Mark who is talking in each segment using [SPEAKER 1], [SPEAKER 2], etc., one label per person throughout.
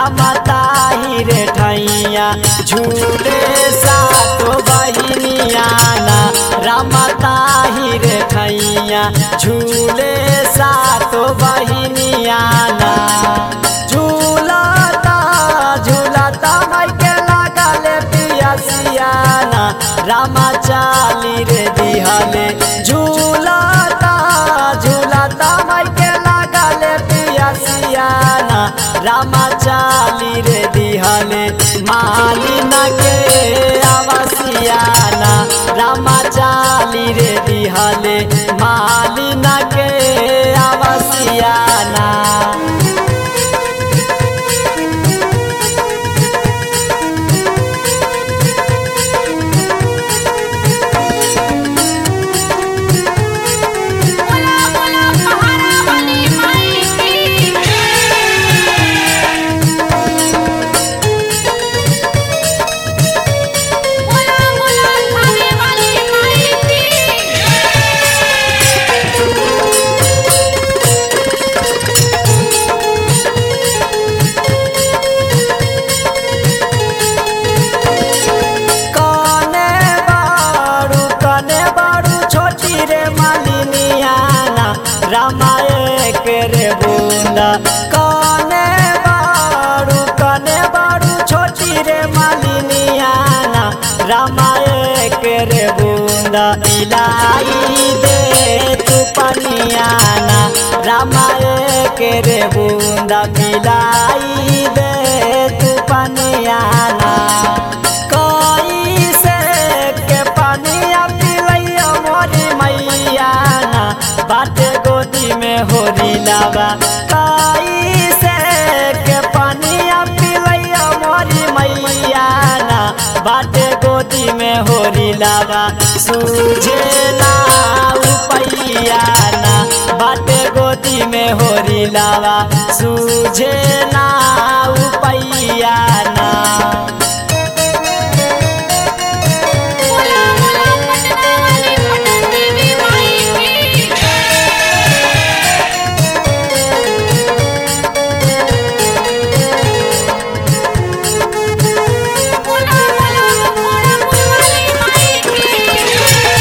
[SPEAKER 1] रामताही रे ठैया झूले सातो बहिनिया ना रामताही रे ठैया झूले सातो बहिनिया ना झूलता झूलता माइके लागले पियसियाना रामा चाली रे दिहले झूलता झूलता माइके लागले पियसियाना रामा चाली रे दिहले मालिना के आवसियाना रामा चाली रे दिहले मालिना के आवसियाना
[SPEAKER 2] बोला बोला पहाड़ा वाली माई की बोला बोला थाने वाली माई की
[SPEAKER 1] कने बारू कने बारू छोटी रे मालिनियाना रामाए के रे बूंदा कने बारू कने बारू छोटी रे मालिनियाना रामाए के रे बूंदा इलाई दे तू पनियाना रामाए के रे बूंदा मिलाई दे तू पनियाना कैसे के पानिया पिलैया मोरी मैया ना बाटे गोदी में होरी लावा कैसे के पानिया पिलैया मोरी मैया ना बाटे गोदी में होरी लावा सूझे ना उपैया ना बाटे गोदी में होरी लावा सूझे ना उपैया ना
[SPEAKER 2] बोला बोला पटना वाली पटन देवी माई की बोला बोला घोड़ापुर वाली माई की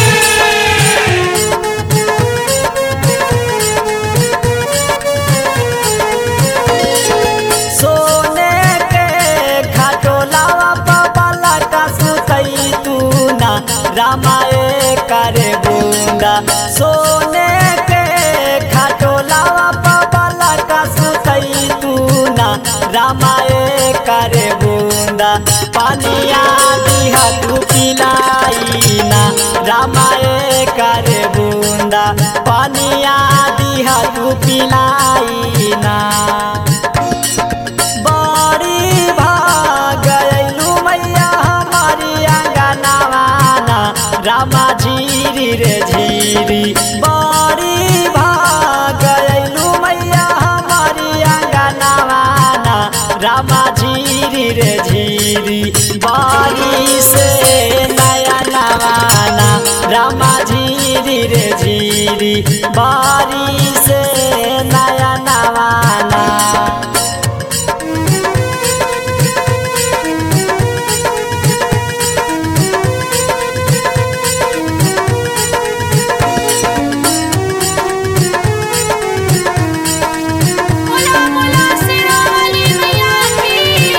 [SPEAKER 1] सोने के खटोलावा बाबा का सुतई तू ना रामाए करे बूंदा सोने के खटोलावा बाबा का सुतई तू ना रामाए करे बूंदा पानिया दिहा तू पिलाई ना रामाए करे बूंदा पानिया दिहा तू पिलाई ना बड़ी भाग गयलू मैया हमारी अंगनवाना रामा झीरी रे झीरी बड़ी भाग गयलू मैया हमारी अंगनवाना रामा झीरी रे झीरी बारी से नया नवाना रामा झीरी रे झीरी बारी से नया नवाना
[SPEAKER 2] बोला बोला सिरा वाली मैया की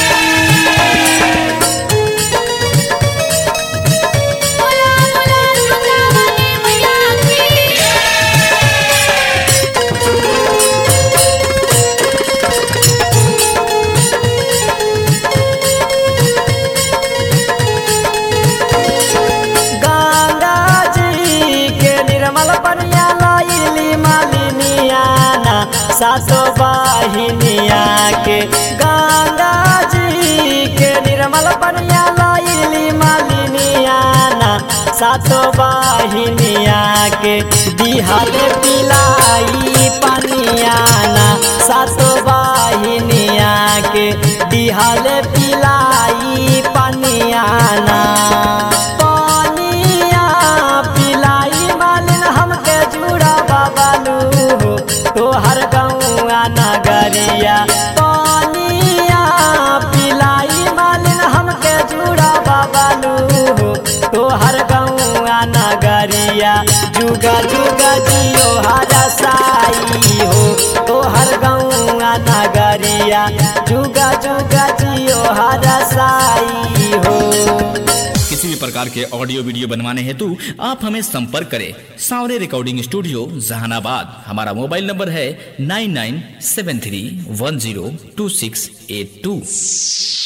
[SPEAKER 2] बोला बोला सुधा वाली मैया की
[SPEAKER 1] गंगा जी के निर्मल पनिया लाइली मालिनियाना सासो वाहिनिया के गंगा जी के निर्मल पनिया लाइली मालिनियाना सासो वाहिनिया के दिहल पिलाई पनियाना सासो वाहिनिया के दिहल पिलाई पनियाना पानिया पिलाई मालिन हमके जुड़ा बाबालू हो तोहर गौआ नगरिया पानिया जुगा जुगा जियो हरा साई हो तोहर गौआ नगरिया जुगा जुगा जियो हरा साई हो
[SPEAKER 3] किसी भी प्रकार के ऑडियो वीडियो बनवाने हेतु आप हमें संपर्क करें सावरे रिकॉर्डिंग स्टूडियो जहानाबाद हमारा मोबाइल नंबर है nine nine seven three one zero two six eight two